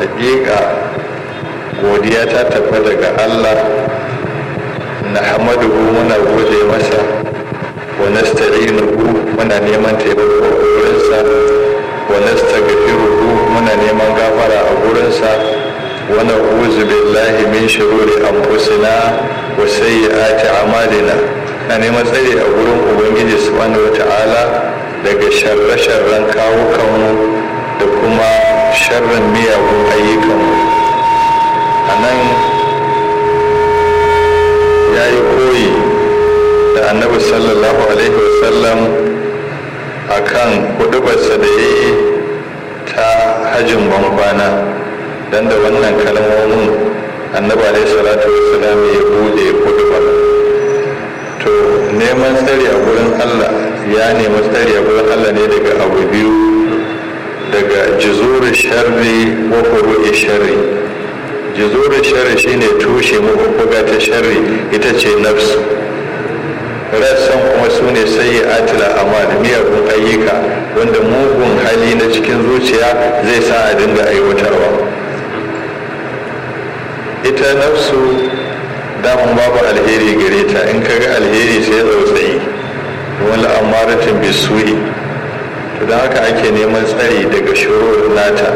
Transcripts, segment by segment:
hakika godiya ta tafi daga allah na hamaduhu muna gode masa wa nasta'inuhu muna neman taimako a gurinsa wa nastaghfiruhu muna neman gafara a gurinsa wa na'udzu billahi min shururi anfusina wa sayyiati a'malina na neman tsare a gurin ubangiji subhanahu wata'ala daga sharre-sharren kawukanmu da kuma sharrin miyagun ayyukanmu a nan ya yi koyi da annabi sallallahu alaihi wasallam a kan hudubarsa da ya yi ta hajjin bankwana don da wannan kalmomin annabi alaihi salatu wasallam ya bude hudubar to neman tsari a gurin allah ya nemi tsari a gurin allah ne daga abu biyu daga jizuri sharri wa furu'i sharri jizuri sharri shine tushe mabubbuga ta sharri ita ce nafsu rassan kuma su ne sai atila amal miyagun ayyuka wanda mugun hali na cikin zuciya zai sa a dinga aiwatarwa ita nafsu damun babu alheri gare ta in ka ga alheri sai tsautsayi wani amaratin bisu'i to don haka ake neman tsari daga shuru nata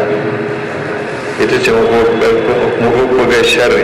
ita ce mabubbugar sharri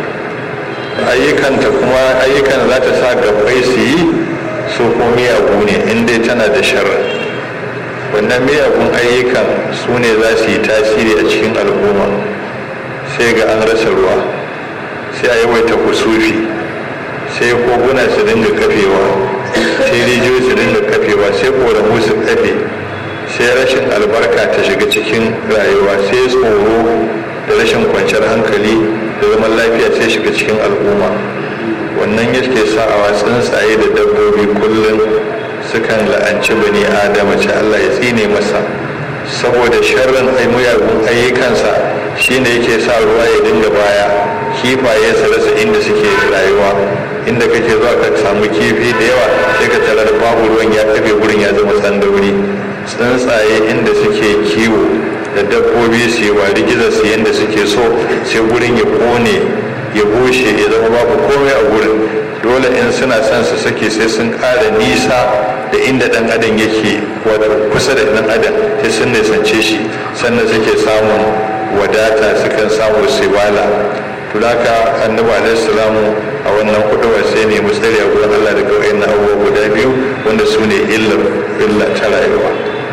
ayyukanta kuma ayyukan za ta sa gabbai su yi su ko miyagu ne in dai tana da sharri wannan miyagun ayyukan su ne za su yi tasiri a cikin al'umma sai ga an rasa ruwa sai a yawaita kusufi sai koguna su dinga kafewa sai rijiyoyi su dinga kafewa sai koramu su kafe sai rashin albarka ta shiga cikin rayuwa sai tsoro da rashin kwanciyar hankali da zaman lafiya sai shiga cikin al'umma wannan yake sa'awa tsuntsaye da dabbobi kullum sukan la'anci bani adama ce allah ya tsine masa saboda sharrin muyagun ayyukansa shine yake sa ruwa ya dinga baya kifaye su rasa inda suke rayuwa inda kake zuwa ka samu kifi da yawa sai ka tarar babu ruwan ya kafe gurin ya zama tsandauri tsuntsaye inda suke kiwo da dabbobi su yi wari gizo su yadda suke so sai gurin ya kone ya bushe ya zama babu komai a gurin dole in suna son su sake sai sun ƙara nisa da inda ɗan adam yake wato kusa da ɗan adam sai sun nisance shi sannan suke samun wadata sukan samu siwala to haka annabi alaihi salamu a wannan kuduwa sai ne musali a gurin Allah daga wayannan abubuwa guda biyu wanda su ne illar illa ta rayuwa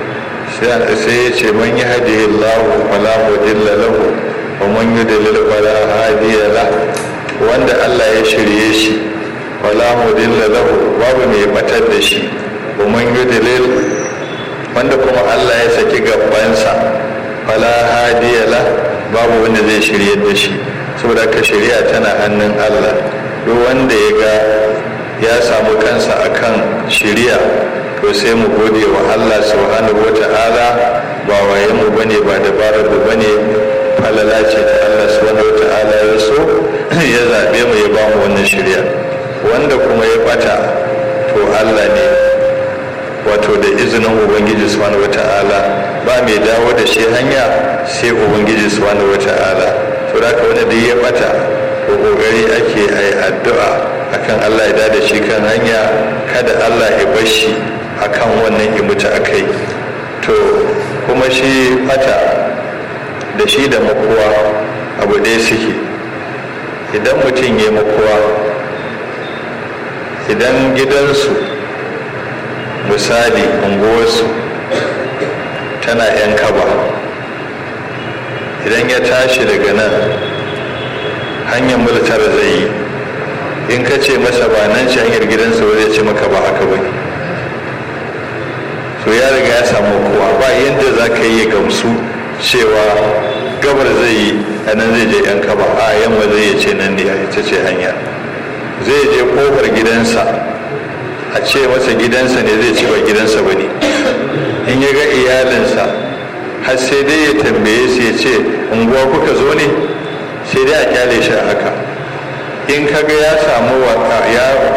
sai ya ce man yi hadihi Allah fala mudilla lahu wa man yudlil fala hadiya la wanda Allah ya shirye shi fala mudilla lahu babu mai batar da shi wa man yudlil wanda kuma Allah ya saki gabansa fala hadiya la babu wanda zai shirye da shi saboda ka shari'a tana hannun Allah duk wanda ya ga ya samu kansa akan shari'a to sai mu gode wa Allah subhanahu wata'ala ba waye mu bane ba dabarar mu bane falala ce da Allah subhanahu wata'ala ya so ya zabe mu ya bamu wannan shari'a wanda kuma ya bata to Allah ne wato da izinin ubangiji subhanahu wata'ala ba mai dawo da shi hanya sai ubangiji subhanahu wata'ala to da ka wani da ya bata ko kokari ake ai addu'a akan Allah ya da shi kan hanya kada Allah ya bar shi akan wannan ya mutu akai to kuma shi bata da shi da makuwa abu ɗaya suke idan mutum ya makuwa idan gidansu misali unguwarsu tana 'yan kaba idan ya tashi daga nan hanyar militar zai yi in ka ce masa ba nan ce hanyar gidansa ba zai ce maka ba haka ba to ya riga ya samu kowa ba yadda za ka yi gamsu cewa gabar zai yi a nan zai je 'yan kaba a yamma zai ce nan ne ita ce hanya zai je kofar gidansa a ce masa gidansa ne zai ci ba gidansa ba ne in ya ga iyalinsa har sai dai ya tambaye su ya ce unguwa kuka zo ne sai dai a kyale shi a haka in kaga ya samu ya